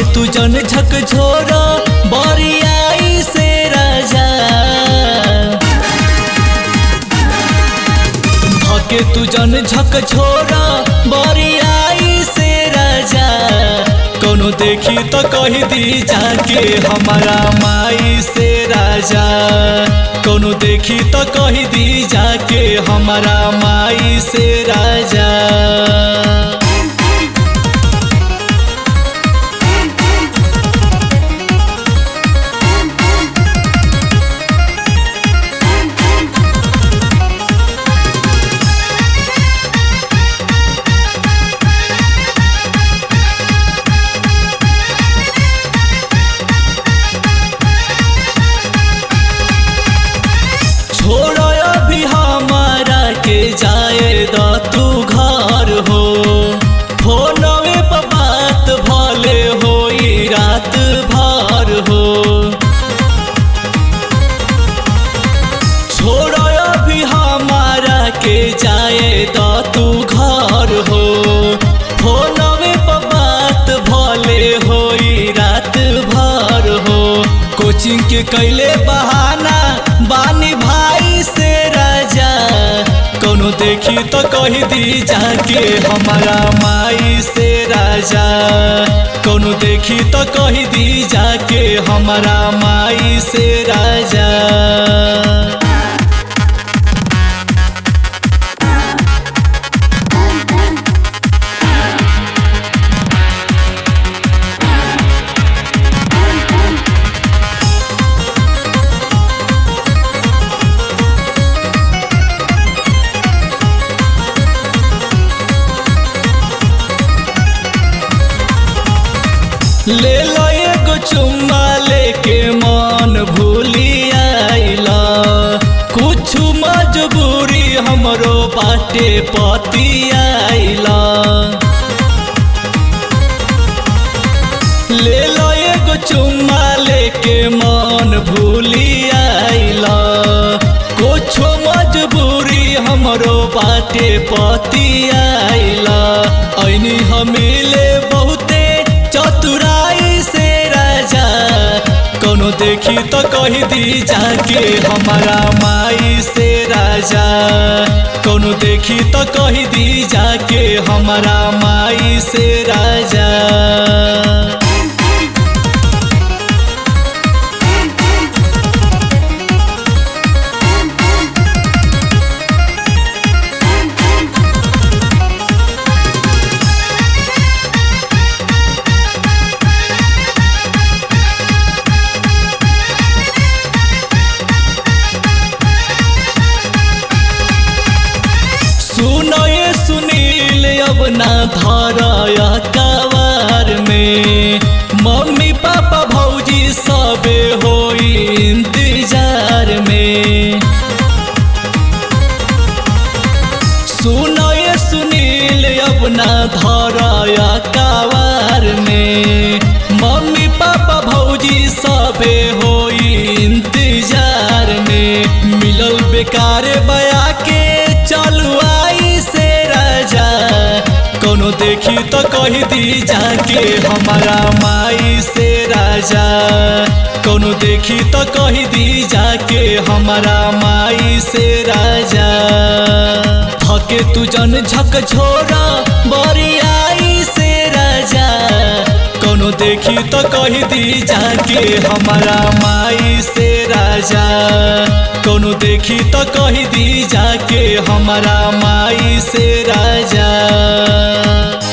तू जन झक झोरा बरियाई से राजा धके तू जन झक झोरा बरियाई से राजा कोनो देखी तो कही दी जाके हमारा माई से राजा कोनो देखी तो कही दी जाके हमारा माई से राजा छोड़ो अभी हमारा के जाए द तू घर हो फोनवे पर बात भले होई रात भर हो छोड़ो अभी हमारा के जाए द तू घर हो फोनवे पर बात भले होई रात भर हो कोचिंग के कैले बहाना बानी भाई से राजा कोनो देखी तो कही दी जाके हमारा माई से राजा कोनो देखी तो कही दी जाके हमारा माई से राजा ले लो एगो चुम्मा लेके मन भूली आइला कुछ मजबूरी हमरो बाटे पति आइला ले लो एगो चुम्मा लेके मन भूली आइला कुछ मजबूरी हमरो बाटे पति आइला ऐनी हमिले बहुते चतुराई से राजा कोनो देखी तो कही दी जाके हमारा माई से राजा कोनो देखी तो कही दी जाके हमारा माई से राजा सुनो ये सुनील अब ना धरया कवार में मम्मी पापा भौजी सबे होई इंतजार में सुनो ये सुनील अब ना धरया कवार में मम्मी पापा भौजी सबे होई इंतजार में मिलल बेकार बया के चलू आई से राजा कोनो देखी तो कही दी जाके हमारा माई से राजा कोनो देखी तो कही दी जाके हमारा माई से राजा धके तू जन झक झोरा बरियाई से राजा कोनो देखी तो कही दी जाके हमारा माई से राजा कोनो देखी तो कही दी जाके हमारा माई से राजा